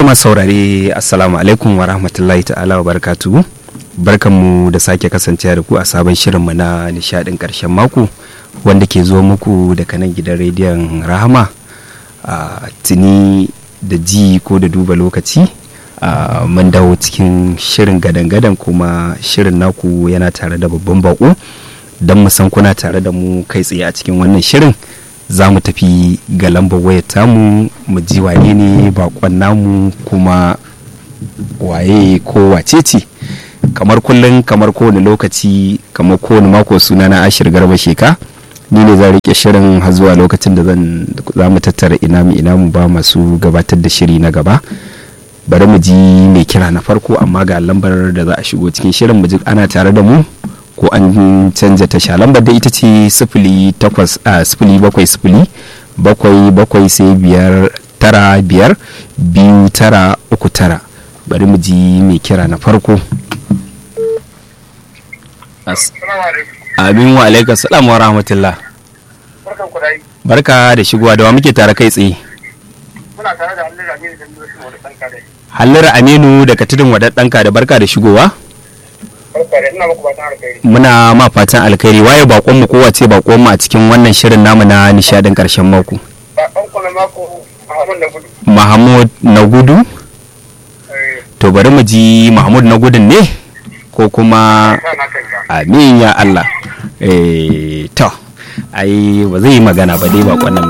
masu saurare assalamu alaikum wa rahmatullahi ta'ala wa barakatuhu barkanmu da sake kasancewa da ku a sabon shirinmu na nishadin karshen mako wanda ke zo muku daga nan gidan rediyon rahama a tuni da ji ko da duba lokaci a mun dawo cikin shirin gadan-gadan kuma shirin naku yana tare da babban bako don mu san kuna tare da mu kai tsaye a cikin wannan shirin za mu tafi ga lambar wayar tamu mu ji wane ne bakon namu kuma waye ko wace ce kamar kullum kamar kowane lokaci kamar kowane mako suna na ashir garba sheka ni ne zan rike shirin har zuwa lokacin da zan za mu tattara ina mu ina mu ba masu gabatar da shiri na gaba bari mu ji mai kira na farko amma ga lambar da za a shigo cikin shirin mu ji ana tare da mu ko an canja tasha lambar da ita ce sifili takwas a sifili bakwai sifili bakwai bakwai sai biyar tara biyar biyu tara uku tara bari mu ji mai kira na farko amin wa alaikar salam wa rahmatullah barka da shigowa da wa muke tare kai tsaye muna tare da hallira aminu da nuna shi wani ɗanka dai hallar aminu daga tudun wadattanka da barka da shigowa barka da ina muku fatan alkhairi muna ma fatan alkhairi waye bakon mu kowace bakon mu a cikin wannan shirin namu na nishadin karshen mako ba ɗan kuna mako Muhammad na gudu mahmud na gudu eh to bari mu ji mahmud na gudun ne ko kuma sa na kanka amin ya allah eh to ai ba zai yi magana ba dai bakon nan